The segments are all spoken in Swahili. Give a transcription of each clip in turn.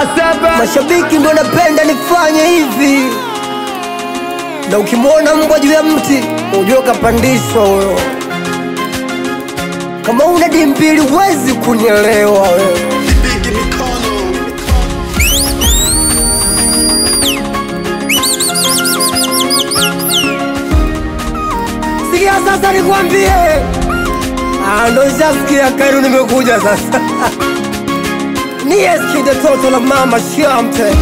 Mashabiki ndo napenda nifanye hivi, na ukimwona mbwa juu ya mti ujue kapandishwa huyo. Kama una dimbili huwezi kunielewa wewe. Sikia sasa nikwambie, Ah, ndo shasikia Kairu nimekuja sasa nieskide toto la mama shamte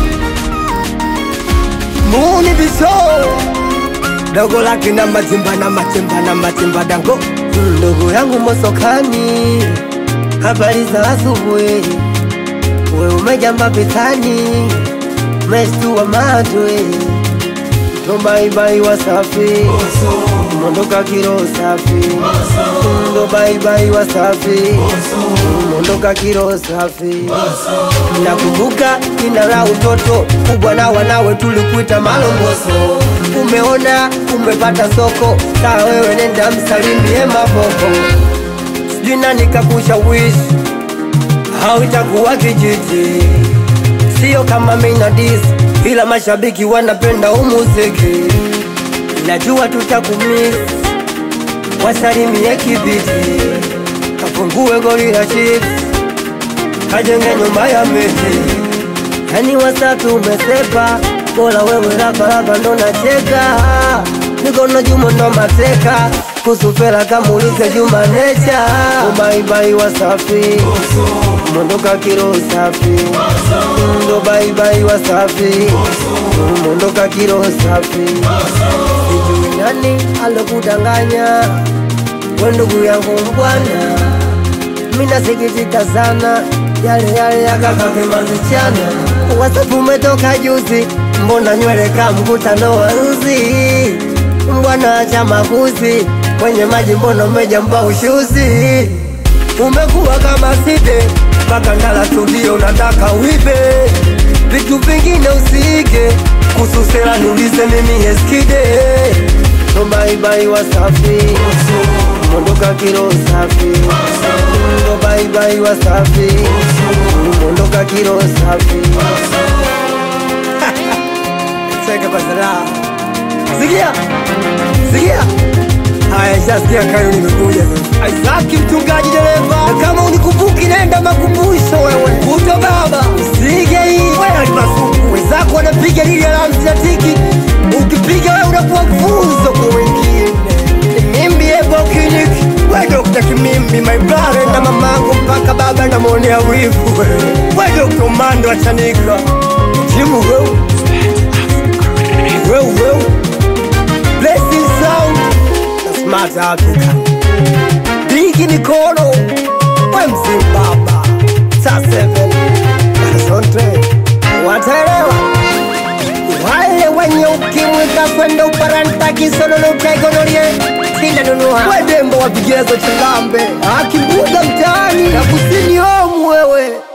muni biso dogo lake na matimba na matimba na matimba dango ndugu yangu mosokani habari za asubuhi we umejamba vitani mestua matwe Baibai wasafi mondoka kiro safi ndo baibai wasafi mondoka kiro safi nakumbuka jina la utoto kubwa na wanawe tulikuita malongoso umeona umepata soko saa wewe nenda msalimie maboko sijui nani kakushawishi au itakuwa kijiji sio kama minadis ila mashabiki wanapenda umuziki najua tutakumis wasalimie kibiti kafungue goli la chips kajenge nyumba ya miti yani wasafi umesepa bora wewe raparapa ndo nacheka mikono jumo ndo mateka kusufela kamulize juma necha ubaibai wasafi mondoka kiro safi ndo baibai wasafi mondoka kiro safi sijui nani alokudanganya we ndugu yangu mbwana minasikitika sana yale yale yakakakemazishana wasafu umetoka juzi mbona nywele ka mkutano wa nzi mbwana cha makuzi kwenye maji mbona umejamba ushuzi umekuwa kama side mpaka ndala studio nataka uibe vitu vingine usiige kususela niulize mimi eskide no baibai wasafi mondoka kiro safi ndo baibai wasafi mondoka kiro safi cheka kwa saraha sikia sikia haya shasikia kayo nimekuja sasa aisaki mchungaji dereva na kama unikumbuki nenda makumbusho wewe kuto baba usige hii wewe alimasuku wenzako wanapiga lili alamsiatiki ukipiga wewe unakuwa funzo kwa wengine mimbi ebo clinic we dokta kimimbi my brother na mamangu mpaka baba namwonea wivu we dokta umando achanika jimu wewe wewe wewe blessing sound na smart Africa Bigi Nikono we Mzimbabwe saa 7 Horizonte wataelewa wale wenye ukimwi kakwenda uparanta kisololotegonorie sindanunua wedembo wa vigezo chilambe akimbuga mtaani na kusini omu wewe